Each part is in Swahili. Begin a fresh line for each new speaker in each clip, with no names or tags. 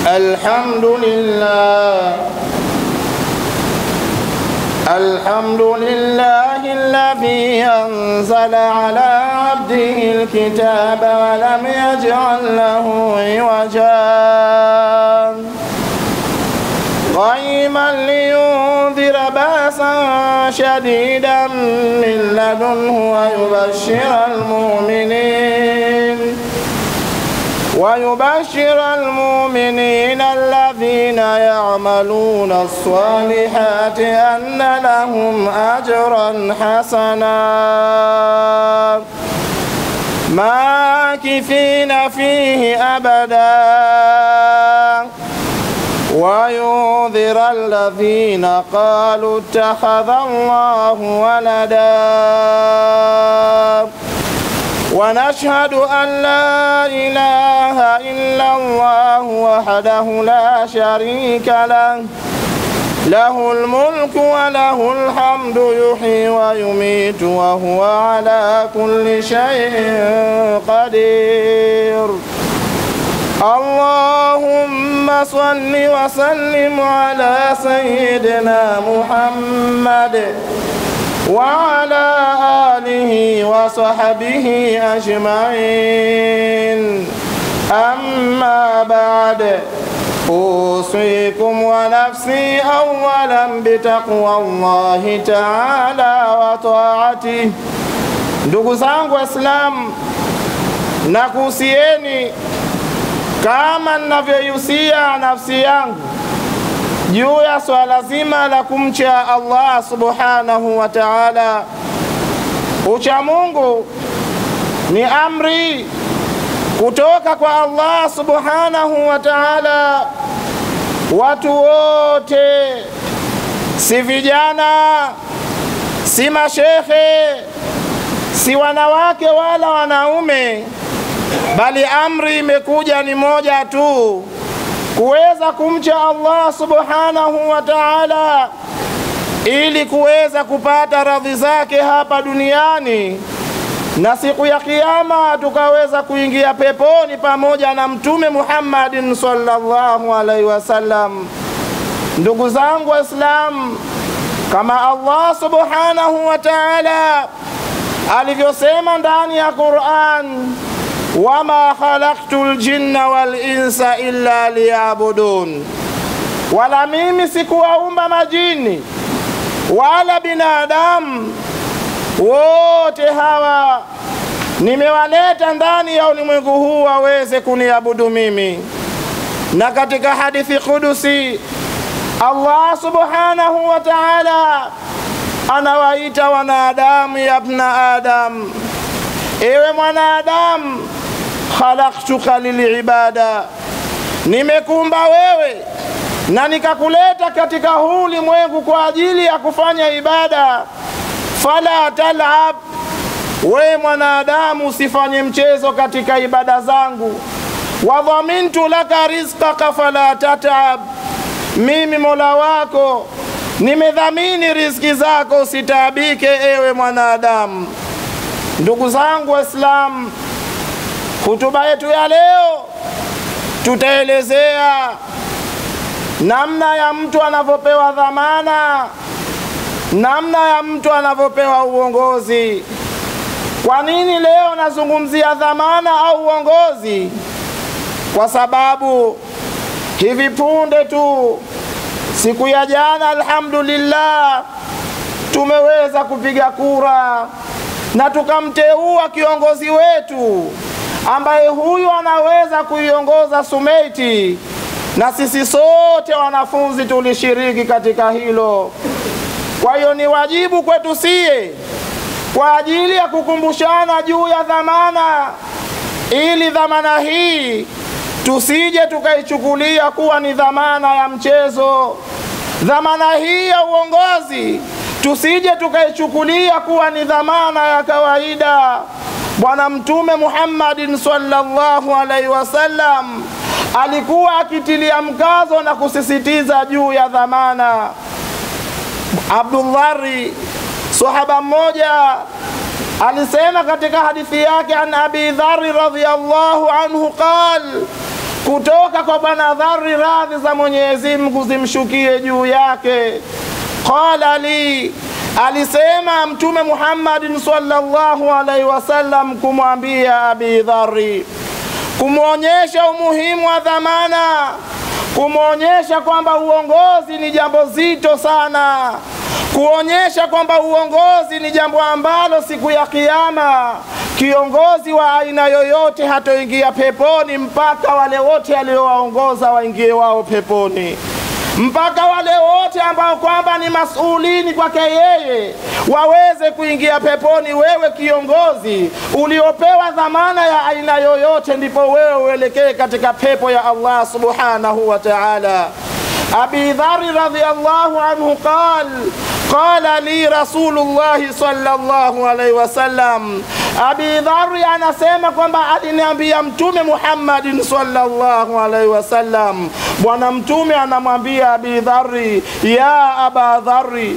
الحمد لله الحمد لله الذي أنزل على عبده الكتاب ولم يجعل له عوجا قيما لينذر باسا شديدا من لدنه ويبشر المؤمنين ويبشر المؤمنين الذين يعملون الصالحات أن لهم أجرا حسنا ماكثين فيه أبدا وينذر الذين قالوا اتخذ الله ولدا ونشهد أن لا إله إلا الله وحده لا شريك له له الملك وله الحمد يحيي ويميت وهو على كل شيء قدير اللهم صل وسلم على سيدنا محمد وعلى آله وصحبه أجمعين أما بعد أوصيكم ونفسي أولا بتقوى الله تعالى وطاعته ndugu zangu Waislamu, nakuhusieni kama ninavyoihusia nafsi yangu juu ya swala zima la kumcha Allah subhanahu wa ta'ala. Ucha Mungu ni amri kutoka kwa Allah subhanahu wa ta'ala. Watu wote, si vijana, si mashehe, si wanawake wala wanaume, bali amri imekuja ni moja tu kuweza kumcha Allah subhanahu wa ta'ala ili kuweza kupata radhi zake hapa duniani na siku ya kiyama tukaweza kuingia peponi pamoja na Mtume Muhammadin sallallahu alaihi wasallam. Ndugu zangu Waislamu, kama Allah subhanahu wa ta'ala alivyosema ndani ya Qur'an wama khalaqtu ljinna wal insa illa liyabudun, wala mimi sikuwaumba majini wala binadamu, wote hawa nimewaleta ndani ya ulimwengu huu waweze kuniabudu mimi. Na katika hadithi kudusi Allah subhanahu wa ta'ala anawaita wanadamu, yabna Adam, ewe mwanadamu khalaqtuka lilibada, nimekumba wewe na nikakuleta katika huu ulimwengu kwa ajili ya kufanya ibada. Fala talab, we mwanadamu usifanye mchezo katika ibada zangu. Wadhamintu laka rizqaka fala tatab, mimi mola wako nimedhamini riziki zako, usitaabike ewe mwanadamu. Ndugu zangu Waislamu, Hutuba yetu ya leo tutaelezea namna ya mtu anavyopewa dhamana, namna ya mtu anavyopewa uongozi. Kwa nini leo nazungumzia dhamana au uongozi? Kwa sababu hivi punde tu siku ya jana, alhamdulillah, tumeweza kupiga kura na tukamteua kiongozi wetu ambaye huyu anaweza kuiongoza Sumeiti, na sisi sote wanafunzi tulishiriki katika hilo. Kwa hiyo ni wajibu kwetu sie kwa ajili ya kukumbushana juu ya dhamana, ili dhamana hii tusije tukaichukulia kuwa ni dhamana ya mchezo. Dhamana hii ya uongozi tusije tukaichukulia kuwa ni dhamana ya kawaida. Bwana Mtume Muhammadin sallallahu alaihi wasallam alikuwa akitilia mkazo na kusisitiza juu ya dhamana. Abdullari sahaba mmoja alisema katika hadithi yake an abi dhari radhiyallahu anhu qal kutoka kwa bwana Dhari, radhi za Mwenyezi Mungu zimshukie juu yake. Qala li, alisema Mtume Muhammadin sallallahu alaihi wasallam kumwambia Abi Dhari, kumwonyesha umuhimu wa dhamana, kumwonyesha kwamba uongozi ni jambo zito sana, kuonyesha kwamba uongozi ni jambo ambalo siku ya Kiyama kiongozi wa aina yoyote hatoingia peponi mpaka wale wote aliowaongoza waingie wao peponi mpaka wale wote ambao kwamba ni masulini kwake yeye waweze kuingia peponi. Wewe kiongozi uliopewa dhamana ya aina yoyote, ndipo wewe uelekee katika pepo ya Allah subhanahu wa ta'ala. Abi Dhari radhiyallahu anhu qal qala li rasulullahi sallallahu alaihi wasallam. Abi Dhari anasema kwamba aliniambia Mtume Muhammadin sallallahu alaihi wasallam. Bwana Mtume anamwambia Abi Dhari, ya Aba Dhari,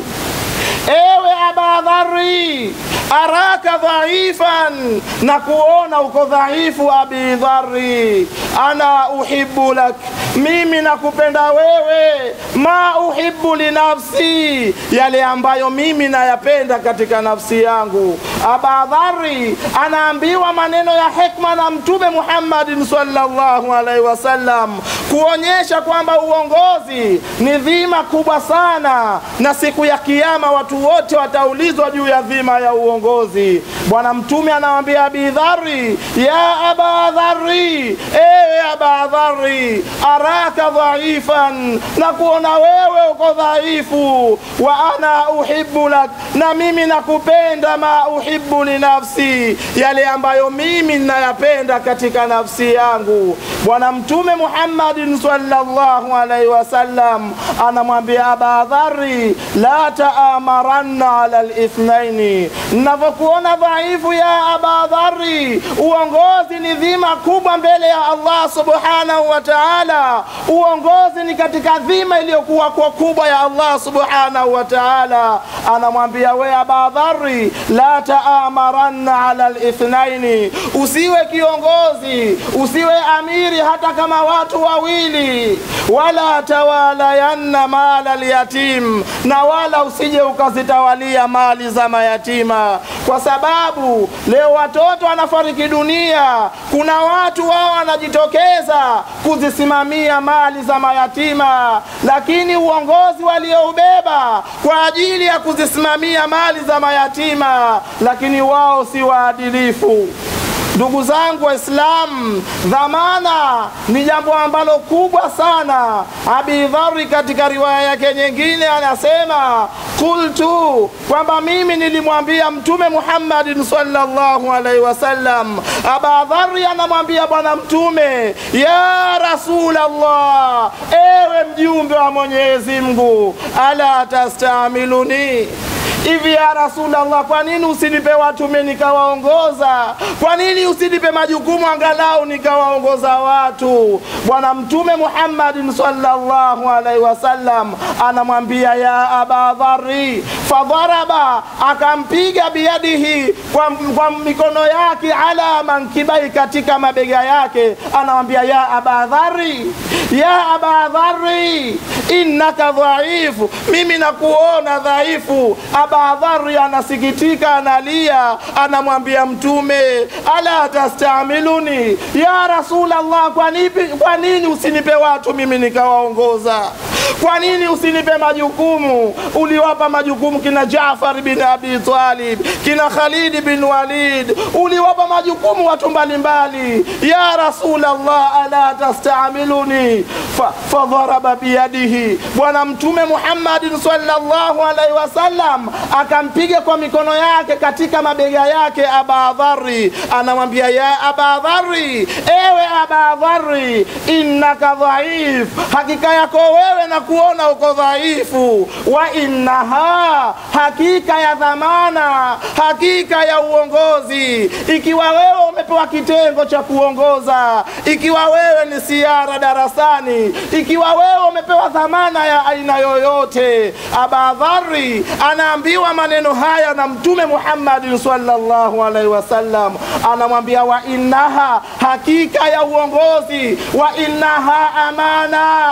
ewe Aba Dhari, araka dhaifan, na kuona uko dhaifu. Abi Dhari, ana uhibbu lak, mimi nakupenda wewe, ma uhibbu linafsi, yale ambayo mimi nayapenda katika nafsi yangu. Aba Dhari anaambiwa maneno ya hekma na Mtume Muhammadin sallallahu alaihi wasallam kuonyesha kwamba uongozi ni dhima kubwa sana, na siku ya Kiyama watu wote wataulizwa juu ya dhima ya uongozi. Bwana Mtume anamwambia Abi Dhari, ya Aba Dhari, ewe Aba Dhari, araka dhaifan, na kuona wewe uko dhaifu, wa ana uhibbu lak, na mimi nakupenda, ma uhibbu linafsi, yale ambayo mimi ninayapenda katika nafsi yangu. Bwana Mtume Muhammadin sallallahu alaihi wasallam anamwambia Aba Dhari, la taamaranna ala lithnaini, navyokuona dhaifu ya Aba Dhari, uongozi ni dhima kubwa mbele ya Allah subhanahu wa ta'ala. Uongozi ni katika dhima iliyokuwa kwa kubwa ya Allah subhanahu wa ta'ala. Anamwambia we Aba Dhari, la taamaranna ala lithnaini, usiwe kiongozi, usiwe amiri hata kama watu wawili, wala tawalayanna mala lyatim, na wala usije ukazitawalia mali za mayatima, kwa sababu leo watoto wanafariki dunia, kuna watu wao wanajitokeza kuzisimamia mali za mayatima, lakini uongozi walioubeba kwa ajili ya kuzisimamia mali za mayatima, lakini wao si waadilifu. Ndugu zangu Waislamu, dhamana ni jambo ambalo kubwa sana. Abi Dhari katika riwaya yake nyingine anasema qultu, kwamba mimi nilimwambia Mtume Muhammadin sallallahu alaihi wasallam. Aba Dhari anamwambia Bwana Mtume, ya Rasulallah, ewe mjumbe wa Mwenyezi Mungu, ala tastamiluni Hivi ya Rasulallah, kwa nini usinipe watume nikawaongoza? Kwa nini usinipe majukumu angalau nikawaongoza watu? Bwana Mtume Muhammadin sallallahu alaihi wasallam anamwambia ya Aba Dhari, fadharaba, akampiga biyadihi, kwa, kwa mikono yake, ala mankibai, katika mabega yake, anamwambia ya Aba Dhari, ya Aba Dhari, innaka dhaifu, mimi nakuona dhaifu. Aba Dhari anasikitika, analia, anamwambia Mtume, ala tastamiluni ya Rasulallah, kwa nini, kwa nini usinipe watu mimi nikawaongoza? Kwa nini usinipe majukumu? Uliwapa majukumu kina Jaafar bin Abi Talib, kina Khalid bin Walid, uliwapa majukumu watu mbalimbali. Ya Rasulallah, ala tastamiluni fadharaba biyadihi, Bwana Mtume Muhammadin sallallahu alaihi wasallam akampiga kwa mikono yake katika mabega yake Aba Dhari, anamwambia ya Aba Dhari, ewe Aba Dhari, innaka dhaif, hakika yako wewe na kuona uko dhaifu. Wa innaha, hakika ya dhamana, hakika ya uongozi. Ikiwa wewe umepewa kitengo cha kuongoza, ikiwa wewe ni siara darasani, ikiwa wewe umepewa dhamana ya aina yoyote. Abadhari anaambiwa maneno haya na Mtume Muhammadin sallallahu alaihi wasallam, anamwambia wa innaha, hakika ya uongozi, wa innaha amana,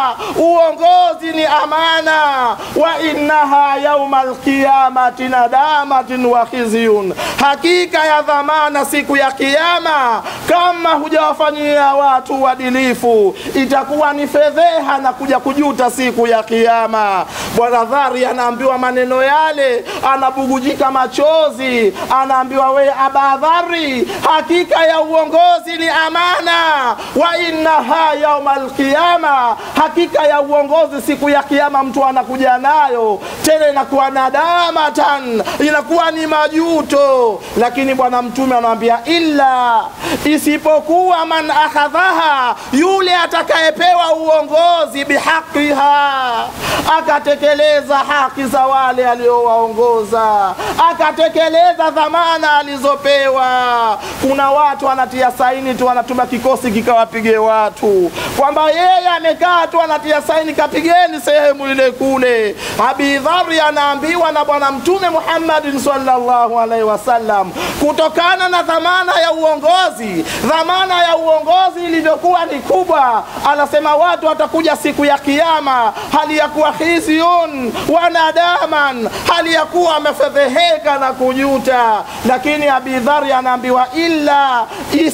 uongozi ni amana, wa innaha yauma alqiyamati nadamatin wa khizyun, hakika ya dhamana siku ya Kiyama, kama hujawafanyia watu uadilifu itakuwa ni fedheha na kuja kujuta siku ya Kiyama. Bwana Dhari anaambiwa maneno yale, anabugujika machozi, anaambiwa we Abadhari, hakika ya uongozi ni amana, wa innaha yauma alqiyama, hakika ya uongozi siku ya Kiyama mtu anakuja nayo tena, inakuwa nadamatan, inakuwa ni majuto. Lakini Bwana Mtume anamwambia illa, isipokuwa man akhadhaha, yule atakayepewa uongozi bihaqiha, akatekeleza haki za wale aliowaongoza, akatekeleza dhamana alizopewa. Kuna watu anatia saini tu, anatuma kikosi kikawapige watu, kwamba yeye amekaa tu anatia saini, kapigeni sehemu ile kule. Abi Dharri anaambiwa na Bwana Mtume Muhammadin sallallahu alaihi wasallam, kutokana na dhamana ya uongozi, dhamana ya uongozi ilivyokuwa ni kubwa, anasema watu watakuja siku ya Kiyama hali ya kuwa khizyun wanadaman, hali ya kuwa amefedheheka na kujuta. Lakini Abi Dharri anaambiwa illa,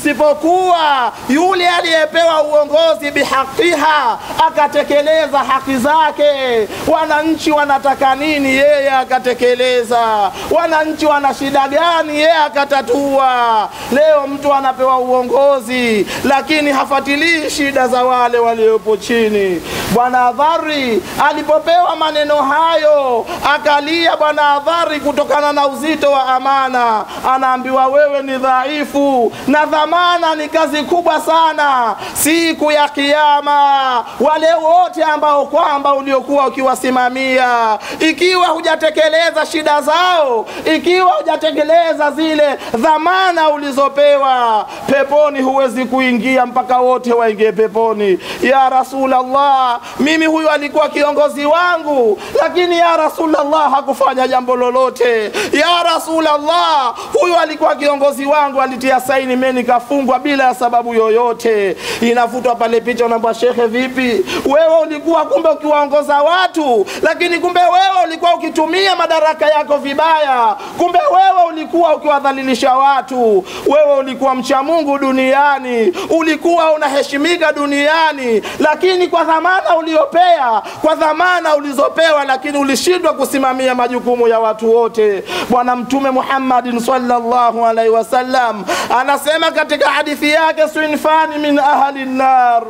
isipokuwa yule aliyepewa uongozi bihaqiha, akatekeleza haki zake. Wananchi wanataka nini, yeye akatekeleza. Wananchi wana shida gani, yeye akatatua. Leo mtu anapewa uongozi, lakini hafuatilii shida za wale waliopo chini. Bwana Adhari alipopewa maneno hayo akalia. Bwana Adhari kutokana na uzito wa amana, anaambiwa wewe ni dhaifu na dhamana ni kazi kubwa sana siku ya Kiyama. Wale wote ambao kwamba uliokuwa ukiwasimamia, ikiwa hujatekeleza shida zao, ikiwa hujatekeleza zile dhamana ulizopewa, peponi huwezi kuingia mpaka wote waingie peponi. Ya Rasulallah, mimi huyu alikuwa kiongozi wangu, lakini ya Rasulallah hakufanya jambo lolote. Ya Rasulallah, huyu alikuwa kiongozi wangu, alitia saini, mimi nikafungwa bila ya sababu yoyote. Inafutwa pale picha, unaambia shekhe, vipi wewe ulikuwa kumbe ukiwaongoza watu, lakini kumbe wewe ulikuwa ukitumia madaraka yako vibaya, kumbe wewe ulikuwa ukiwadhalilisha watu, wewe ulikuwa mcha Mungu duniani, ulikuwa unaheshimika duniani, lakini kwa dhamana uliopea, kwa dhamana ulizopewa, lakini ulishindwa kusimamia majukumu ya watu wote. Bwana Mtume Muhammadin sallallahu alaihi wasallam anasema katika hadithi yake, swinfani min ahli nar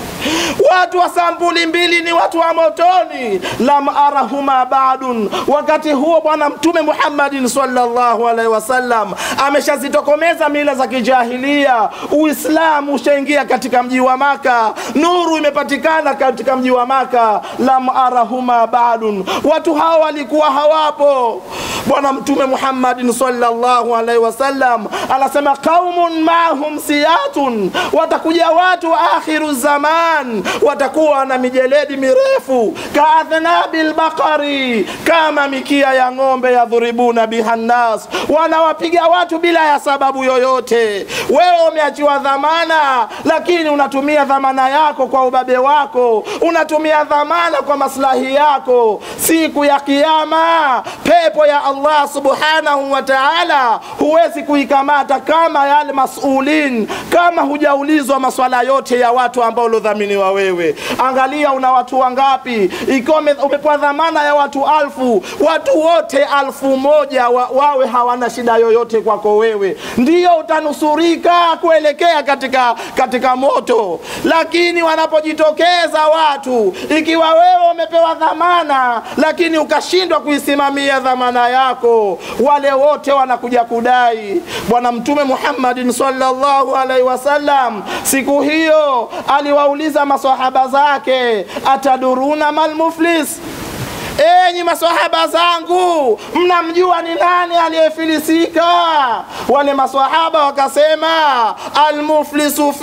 watu wa sampuli mbili ni watu wa motoni, lam arahuma badun. Wakati huo Bwana Mtume Muhammadin sallallahu alaihi wasallam ameshazitokomeza mila za kijahilia. Uislamu ushaingia katika mji wa Maka, nuru imepatikana katika mji wa Maka. Lam arahuma badun, watu hao walikuwa hawapo. Bwana Mtume Muhammadin sallallahu alaihi wasallam anasema qaumun mahum siyatun, watakuja watu akhiru zaman, watakuwa na mijeledi mirefu kaadhnabil baqari, kama mikia ya ng'ombe, yadhuribuna biha nnas, wanawapiga watu bila ya sababu yoyote. Wewe umeachiwa dhamana, lakini unatumia dhamana yako kwa ubabe wako, unatumia dhamana kwa maslahi yako. Siku ya Kiyama pepo ya Allah subhanahu wa ta'ala huwezi kuikamata kama yale masulin, kama hujaulizwa maswala yote ya watu ambao uliodhaminiwa wewe. Angalia una watu wangapi? Ikiwa ume- umepewa dhamana ya watu alfu, watu wote alfu moja wa, wawe hawana shida yoyote kwako wewe, ndiyo utanusurika kuelekea katika, katika moto. Lakini wanapojitokeza watu, ikiwa wewe umepewa dhamana lakini ukashindwa kuisimamia dhamana yako, wale wote wanakuja kudai. Bwana Mtume Muhammadin sallallahu alaihi wasallam siku hiyo aliwauliza masahaba zake, ataduruna mal muflis enyi maswahaba zangu, mnamjua ni nani aliyefilisika? Wale maswahaba wakasema, almuflisu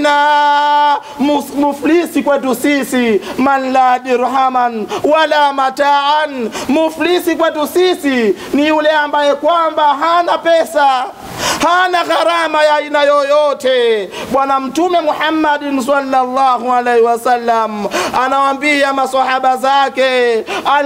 fina, Mus- muflisi kwetu sisi, man la dirhaman wala mataan, muflisi kwetu sisi ni yule ambaye kwamba hana pesa hana gharama ya aina yoyote. Bwana Mtume Muhammadin sallallahu alaihi wasallam anawaambia masahaba zake,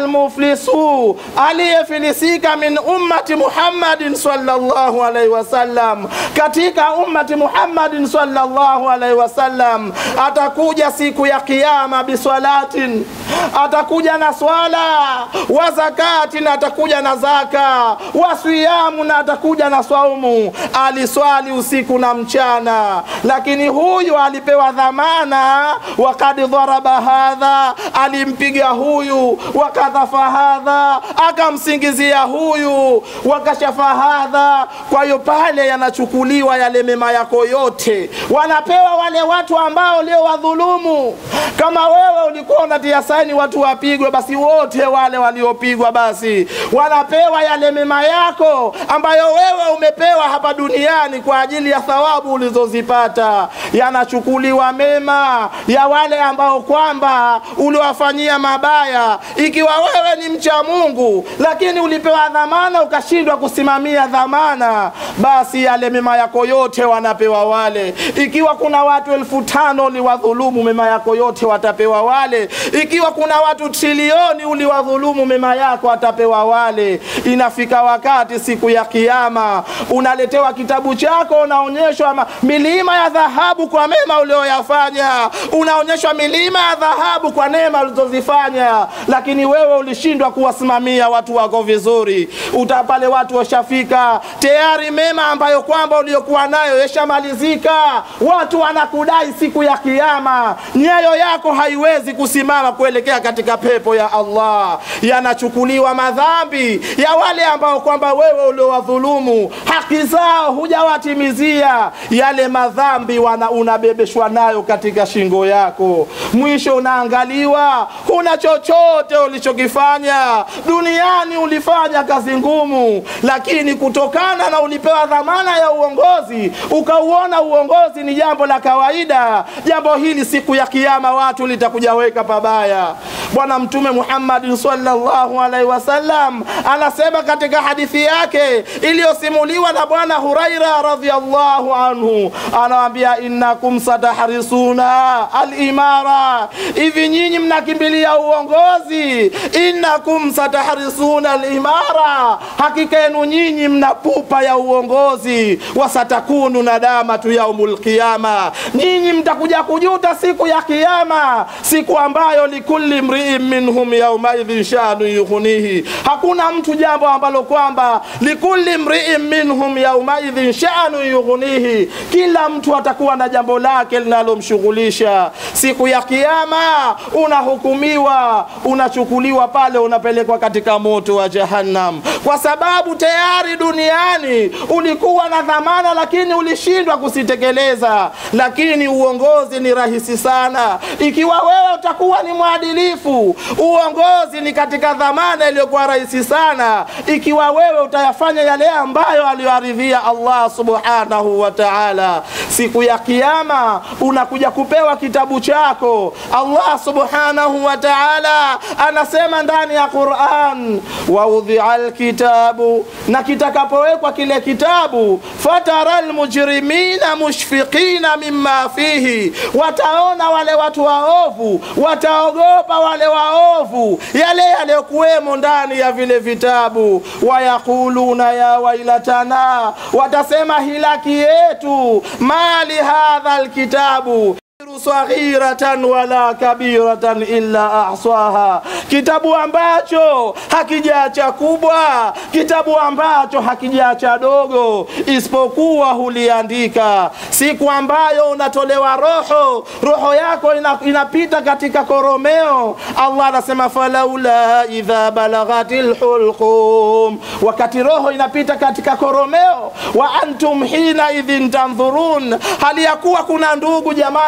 almuflisu, aliyefilisika min ummati Muhammadin sallallahu alaihi wasallam, katika ummati Muhammadin sallallahu alaihi wasallam, atakuja siku ya Kiyama biswalatin, atakuja na swala wa zakatin, atakuja na zaka wa siyamu, na atakuja na swaumu aliswali usiku na mchana, lakini huyu alipewa dhamana, wakad dharaba hadha, alimpiga huyu, wakadhafa hadha, akamsingizia huyu, wakashafa hadha. Kwa hiyo pale yanachukuliwa yale mema yako yote, wanapewa wale watu ambao leo wadhulumu. Kama wewe ulikuwa unatia saini watu wapigwe, basi wote wale waliopigwa basi wanapewa yale mema yako ambayo wewe umepewa hapa duniani kwa ajili ya thawabu ulizozipata, yanachukuliwa mema ya wale ambao kwamba uliwafanyia mabaya. Ikiwa wewe ni mcha Mungu, lakini ulipewa dhamana ukashindwa kusimamia dhamana, basi yale mema yako yote wanapewa wale. Ikiwa kuna watu elfu tano uliwadhulumu, mema yako yote watapewa wale. Ikiwa kuna watu trilioni uliwadhulumu, mema yako watapewa wale. Inafika wakati siku ya Kiyama unaletewa kitabu chako, unaonyeshwa ma- milima ya dhahabu kwa mema ulioyafanya, unaonyeshwa milima ya dhahabu kwa neema ulizozifanya, lakini wewe ulishindwa kuwasimamia watu wako vizuri. Uta pale watu washafika tayari, mema ambayo kwamba uliokuwa nayo yashamalizika, watu wanakudai siku ya Kiyama, nyayo yako haiwezi kusimama kuelekea katika pepo ya Allah. Yanachukuliwa madhambi ya wale ambao kwamba wewe uliowadhulumu haki zao hujawatimizia, yale madhambi wana unabebeshwa nayo katika shingo yako. Mwisho unaangaliwa huna chochote ulichokifanya duniani. Ulifanya kazi ngumu, lakini kutokana na ulipewa dhamana ya uongozi, ukauona uongozi ni jambo la kawaida, jambo hili siku ya Kiyama watu litakuja weka pabaya. Bwana Mtume Muhammad sallallahu alaihi wasallam anasema katika hadithi yake iliyosimuliwa na Bwana Huraira radhiallahu anhu, anawaambia innakum satahrisuna alimara, hivi nyinyi mnakimbilia uongozi. Innakum satahrisuna alimara, hakika yenu nyinyi mna pupa ya uongozi. Wasatakunu nadamatu yaumul qiyama, nyinyi mtakuja kujuta siku ya Kiyama, siku ambayo likulli mriin minhum yaumaidhin shanu yughnihi, hakuna mtu jambo ambalo kwamba likulli mriin minhum yaumaidhin shanu yughnihi, kila mtu atakuwa na jambo lake linalomshughulisha siku ya Kiyama. Unahukumiwa, unachukuliwa pale, unapelekwa katika moto wa Jahannam, kwa sababu tayari duniani ulikuwa na dhamana, lakini ulishindwa kuzitekeleza. Lakini uongozi ni rahisi sana ikiwa wewe utakuwa ni mwadilifu. Uongozi ni katika dhamana iliyokuwa rahisi sana ikiwa wewe utayafanya yale ambayo aliyoaridhia Allah subhanahu wa ta'ala. Siku ya Kiyama unakuja kupewa kitabu chako. Allah subhanahu wa ta'ala anasema ndani ya Qur'an, waudhia alkitabu, na kitakapowekwa kile kitabu, fatara almujrimina mushfiqina mimma fihi, wataona wale watu waovu, wataogopa wale waovu yale yaliyokuwemo ndani ya vile vitabu. Wayaquluna ya wailatana, watasema hilaki yetu, mali hadha alkitabu saghiratan wala kabiratan illa ahsaha, kitabu ambacho hakijacha kubwa, kitabu ambacho hakijacha dogo, isipokuwa huliandika. Siku ambayo unatolewa roho, roho yako ina, inapita katika koromeo. Allah anasema falaula idha balaghatil hulqum, wakati roho inapita katika koromeo, wa antum hina idhin tandhurun, hali ya kuwa kuna ndugu jamaa na mara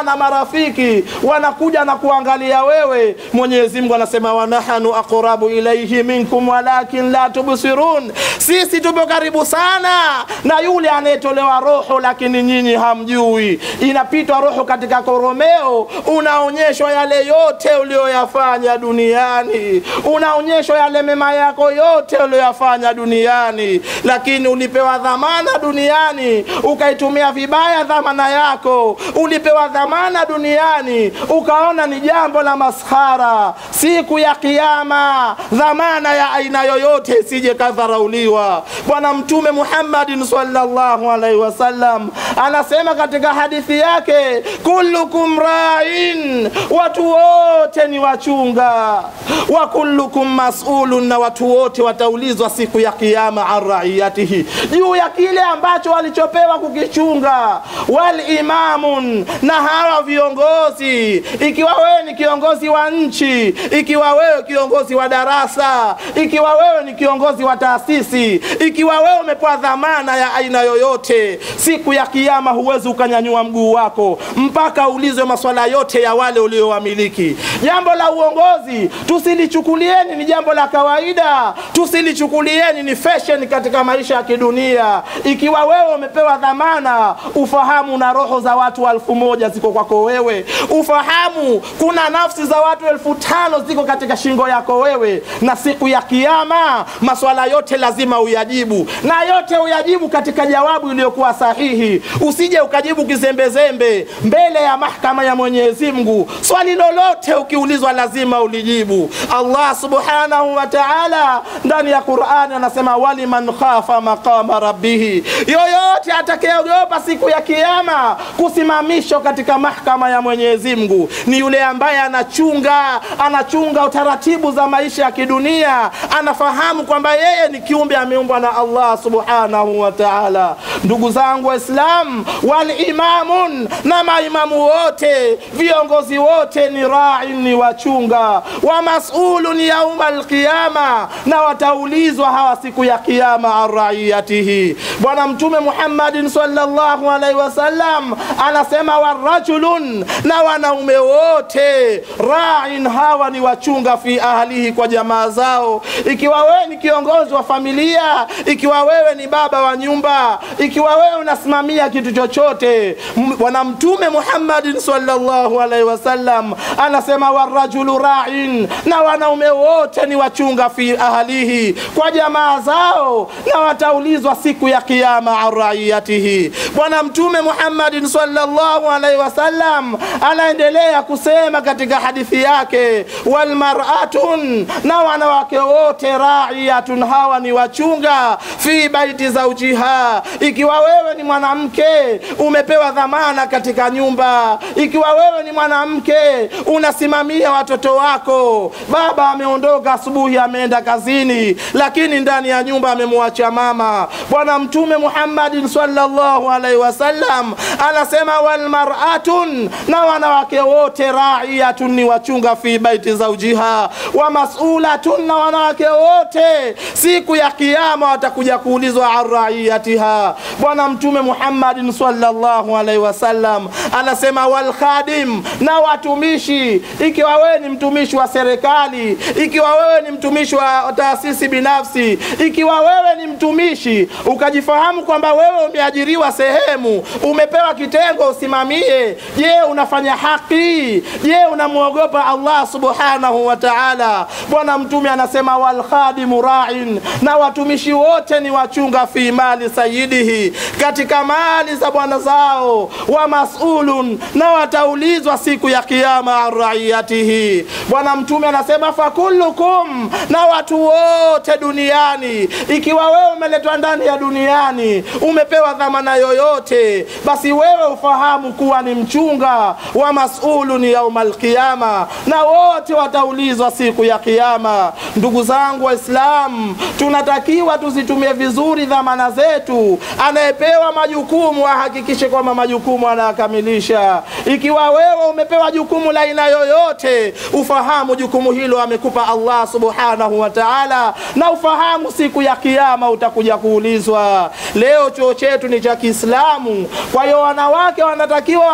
marafiki wanakuja na kuangalia wewe. Mwenyezi Mungu anasema wanahanu aqrabu ilaihi minkum walakin la tubsirun, sisi tupo karibu sana na yule anayetolewa roho, lakini nyinyi hamjui. Inapitwa roho katika koromeo, unaonyeshwa yale yote uliyoyafanya duniani, unaonyeshwa yale mema yako yote uliyoyafanya duniani, lakini ulipewa dhamana duniani ukaitumia vibaya dhamana yako. Ulipewa dhamana duniani ukaona ni jambo la maskhara. Siku ya Kiyama dhamana ya aina yoyote isije kadharauliwa. Bwana Mtume Muhammadin sallallahu alaihi wasallam anasema katika hadithi yake, kullukum ra'in, watu wote ni wachunga, wa kullukum mas'ulun, na watu wote wataulizwa siku ya Kiyama an raiyatihi, juu ya kile ambacho walichopewa kukichunga. Wal imamun, na hawa viongozi, ikiwa wewe ni kiongozi wa nchi, ikiwa wewe kiongozi wa darasa, ikiwa wewe ni kiongozi wa taasisi, ikiwa wewe umepewa dhamana ya aina yoyote, siku ya Kiyama huwezi ukanyanyua mguu wako mpaka uulizwe maswala yote ya wale uliowamiliki. Jambo la uongozi tusilichukulieni ni jambo la kawaida, tusilichukulieni ni fashion katika maisha ya kidunia. Ikiwa wewe umepewa dhamana, ufahamu na roho za watu elfu moja ziko kwako wewe, ufahamu kuna nafsi za watu elfu tano ziko katika shingo yako wewe, na siku ya Kiyama maswala yote lazima uyajibu, na yote uyajibu katika jawabu iliyokuwa sahihi. Usije ukajibu kizembezembe mbele ya mahakama ya Mwenyezi Mungu. Swali lolote ukiulizwa lazima ulijibu. Allah subhanahu wa ta'ala ndani ya Qur'ani anasema waliman khafa maqama rabbihi, yoyote atakayeogopa siku ya Kiyama kusimamishwa katika mahakama ya Mwenyezi Mungu ni yule ambaye anachunga anachunga utaratibu za maisha ya kidunia, anafahamu kwamba yeye ni kiumbe ameumbwa na Allah subhanahu wa ta'ala. Ndugu zangu Waislamu, wal imamun, na maimamu wote viongozi wote ni ra'in, ni wachunga wa mas'ulun yauma alqiyama, na wataulizwa hawa siku ya kiyama an raiyatihi. Bwana Mtume Muhammadin sallallahu alaihi wasallam anasema warajulun, na wanaume wote ra'in, hawa ni wachunga fi ahlihi, kwa jamaa zao. Ikiwa wewe ni kiongozi wa familia, ikiwa wewe ni baba wa nyumba, ikiwa wewe unasimamia kitu chochote, Bwana Mtume Muhammadin sallallahu alaihi wasallam anasema warajulu ra'in, na wanaume wote ni wachunga fi ahlihi, kwa jamaa zao, na wataulizwa siku ya kiyama an raiyatihi. Bwana Mtume Muhammadin sallallahu alaihi wasallam anaendelea kusema katika hadithi yake, walmar'atun, na wanawake wote raiyatun, hawa ni wachunga fi baiti zaujiha. Ikiwa wewe ni mwanamke umepewa dhamana katika nyumba, ikiwa wewe ni mwanamke unasimamia watoto wako, baba ameondoka asubuhi, ameenda kazini, lakini ndani ya nyumba amemwacha mama. Bwana Mtume Muhammadin sallallahu alaihi wasallam anasema walmar'atun, na wanawake wote raiyatun, ni wachunga fi baiti zaujiha, wa mas'ulatun, na wanawake wote siku ya kiyama watakuja kuulizwa an raiyatiha. Bwana Mtume Muhammadin sallallahu alaihi wasallam anasema walkhadim, na watumishi. Ikiwa wewe ni mtumishi wa serikali, ikiwa wewe ni mtumishi wa taasisi binafsi, ikiwa wewe ni mtumishi ukajifahamu kwamba wewe umeajiriwa sehemu, umepewa kitengo usimamie, je, unafanya haki? Je, unamwogopa Allah subhanahu wa ta'ala? Bwana Mtume anasema walkhadimu ra'in, na watumishi wote ni wachunga fi mali sayidihi, katika mali za bwana zao, wa mas'ulun, na wataulizwa siku ya kiyama an raiyatihi. Bwana Mtume anasema fakullukum, na watu wote duniani, ikiwa wewe umeletwa ndani ya duniani umepewa dhamana yoyote, basi wewe ufahamu kuwa ni mchunga wa mas'ulun yaumal qiyama, na wote wataulizwa siku ya kiyama. Ndugu zangu Waislamu, tunatakiwa tuzitumie vizuri dhamana zetu. Anayepewa majukumu ahakikishe kwamba majukumu anayakamilisha. Ikiwa wewe umepewa jukumu la aina yoyote, ufahamu jukumu hilo amekupa Allah subhanahu wa ta'ala, na ufahamu siku ya kiyama utakuja kuulizwa. Leo chuo chetu ni cha Kiislamu, kwa hiyo wanawake wanatakiwa wajistiri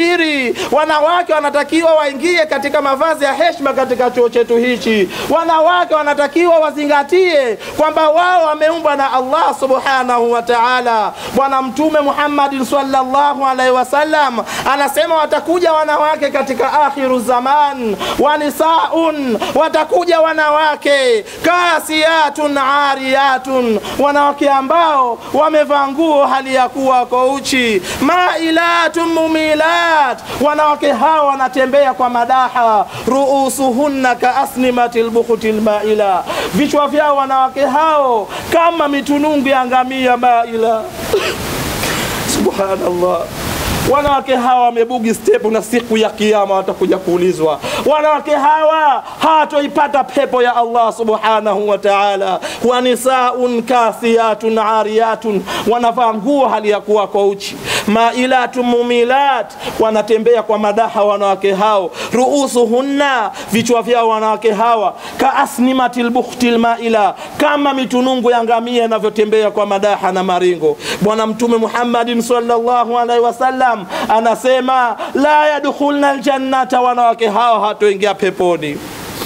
kujistiri. Wanawake wanatakiwa waingie katika mavazi ya heshima katika chuo chetu hichi. Wanawake wanatakiwa wazingatie kwamba wao wameumbwa na Allah subhanahu wa ta'ala. Bwana Mtume Muhammad sallallahu alaihi wasallam anasema watakuja wanawake katika akhiru zaman, wanisaun, watakuja wanawake kasiyatun ariyatun, wanawake ambao wamevaa nguo hali ya kuwa kwa uchi, mailatun mumilat, wanawake hawa wanatembea kwa madaha, ruusuhunna kaasnimati lbukhti lmaila, vichwa vyao wanawake hao kama mitunungu ya ngamia maila. Subhanallah. Wanawake hawa wamebugi stepu na siku ya kiyama watakuja kuulizwa. Wanawake hawa hawatoipata pepo ya Allah subhanahu wa ta'ala. Wa nisaun kasiyatun ariyatun, wanavaa nguo hali ya kuwa kwa uchi. Mailatun mumilat, wanatembea kwa madaha wanawake hao. Ruusuhunna, vichwa vyao wanawake hawa kaasnimatil bukhtil maila, kama mitunungu ya ngamia inavyotembea kwa madaha na maringo. Bwana Mtume Muhammadin sallallahu alaihi wasallam anasema la yadkhulna aljannata, wanawake hao hatoingia peponi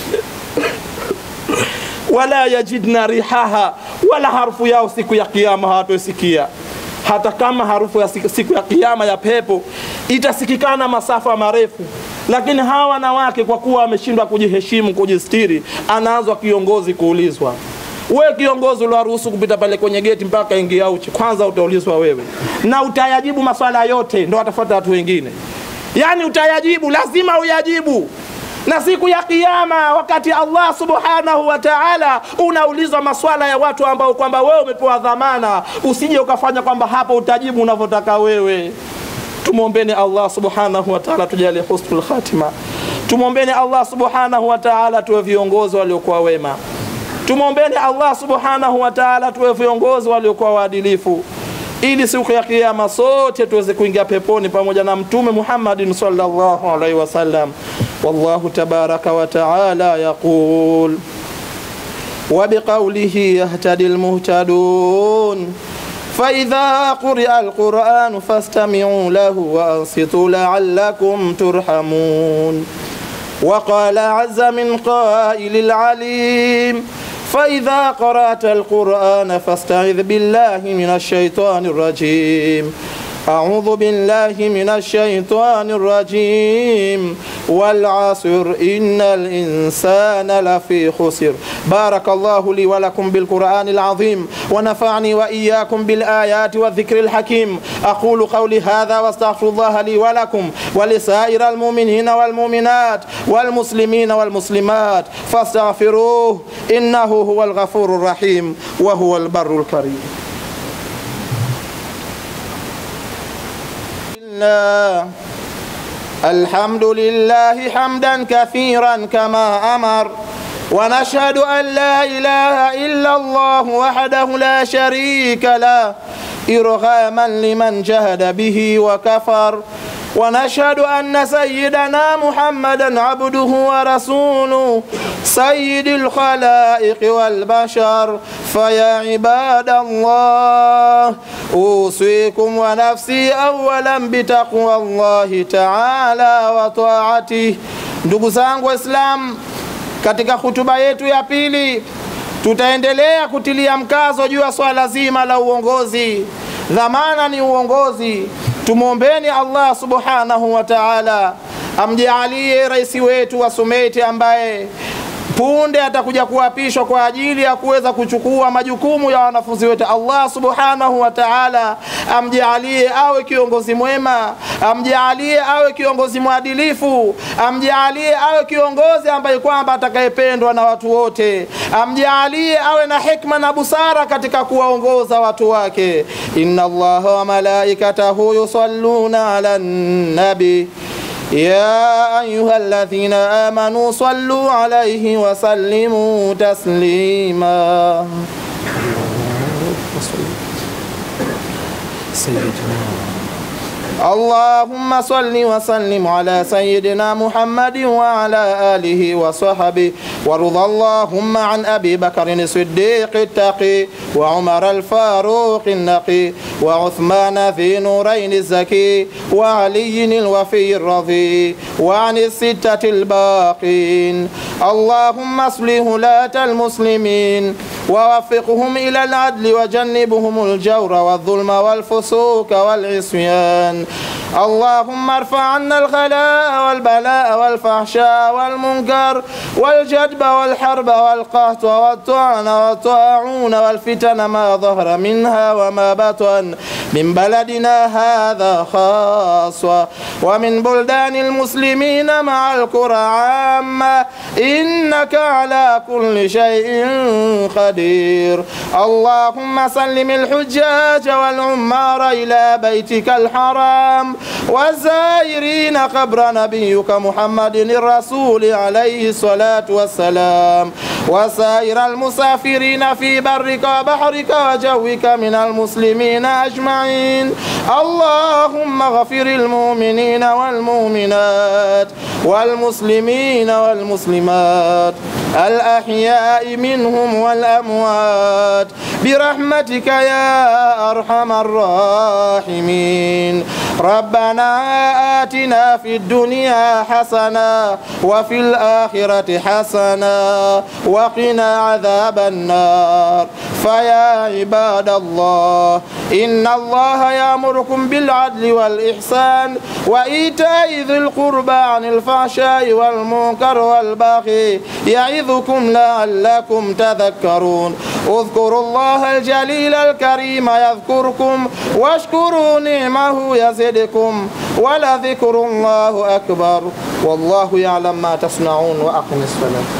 wala yajidna rihaha, wala harufu yao siku ya kiyama hawatosikia. Hata kama harufu ya siku, siku ya kiyama ya pepo itasikikana masafa marefu, lakini hawa wanawake kwa kuwa wameshindwa kujiheshimu, kujistiri, anaanzwa kiongozi kuulizwa we kiongozi uliwaruhusu kupita pale kwenye geti mpaka ingia uchi, kwanza utaulizwa wewe na utayajibu maswala yote, ndo watafuata watu wengine. Yani utayajibu, lazima uyajibu. Na siku ya Kiyama, wakati Allah subhanahu wa ta'ala unaulizwa maswala ya watu ambao kwamba wewe umepewa dhamana, usije ukafanya kwamba hapo utajibu unavyotaka wewe. Tumwombeni Allah subhanahu wa ta'ala tujalie husnul khatima. Tumwombeni Allah subhanahu wa ta'ala tuwe viongozi waliokuwa wema. Tumwombeni Allah subhanahu wa ta'ala tuwe viongozi waliokuwa waadilifu, ili siku ya kiyama sote tuweze kuingia peponi pamoja na Mtume Muhammadin sallallahu alaihi wasallam. Wallahu tabaraka wa ta'ala yaqul wa biqawlihi yahtadi almuhtadun فإذا قرئ القرآن فاستمعوا له وأنصتوا لعلكم ترحمون وقال عز من قائل العليم فإذا قرأت القرآن فاستعذ بالله من الشيطان الرجيم أعوذ بالله من الشيطان الرجيم والعصر إن الإنسان لفي خسر بارك الله لي ولكم بالقرآن العظيم ونفعني وإياكم بالآيات والذكر الحكيم أقول قولي هذا واستغفر الله لي ولكم ولسائر المؤمنين والمؤمنات والمسلمين والمسلمات فاستغفروه إنه هو الغفور الرحيم وهو البر الكريم الله الحمد لله حمدا كثيرا كما أمر ونشهد أن لا إله إلا الله وحده لا شريك له إرغاما لمن جهد به وكفر ونشهد أن سيدنا محمدا عبده ورسوله سيد الخلائق والبشر فيا عباد الله أوصيكم ونفسي أولا بتقوى الله تعالى وطاعته ndugu zangu waislamu katika hutuba yetu ya pili tutaendelea kutilia mkazo juu ya swala zima la uongozi dhamana ni uongozi tumwombeni allah subhanahu wa taala amjaalie rais wetu wa sumeti ambaye punde atakuja kuapishwa kwa ajili ya kuweza kuchukua majukumu ya wanafunzi wetu. Allah subhanahu wa ta'ala amjaalie awe kiongozi mwema, amjaalie awe kiongozi mwadilifu, amjaalie awe kiongozi ambaye kwamba atakayependwa na watu wote, amjaalie awe na hikma na busara katika kuwaongoza watu wake. Inna Allaha wa malaikatahu yusalluna ala nabi يا أيها الذين آمنوا صلوا عليه وسلموا تسليما
سيدنا
اللهم صل وسلم على سيدنا محمد وعلى آله وصحبه وارض اللهم عن أبي بكر الصديق التقي وعمر الفاروق النقي وعثمان ذي نورين الزكي وعلي الوفي الرضي وعن الستة الباقين اللهم اصلح ولاة المسلمين ووفقهم إلى العدل وجنبهم الجور والظلم والفسوق والعصيان اللهم ارفع عنا الخلاء والبلاء والفحشاء والمنكر والجدب والحرب والقهط والطعن والطاعون والفتن ما ظهر منها وما بطن من بلدنا هذا خاصة ومن بلدان المسلمين مع القرى عامة إنك على كل شيء قدير اللهم سلم الحجاج والعمار إلى بيتك الحرام والزائرين قبر نبيك محمد الرسول عليه الصلاة والسلام وسائر المسافرين في برك وبحرك وجوك من المسلمين أجمعين اللهم اغفر المؤمنين والمؤمنات والمسلمين والمسلمات الأحياء منهم والأموات برحمتك يا أرحم الراحمين ربنا آتنا في الدنيا حسنة وفي الآخرة حسنة وقنا عذاب النار فيا عباد الله إن الله يأمركم بالعدل والإحسان وإيتاء ذي القربى عن الفحشاء والمنكر والبغي يعظكم لعلكم تذكرون اذكروا الله الجليل الكريم يذكركم واشكروا نعمه يزدكم ولذكر الله أكبر والله يعلم ما تصنعون وأقم الصلاة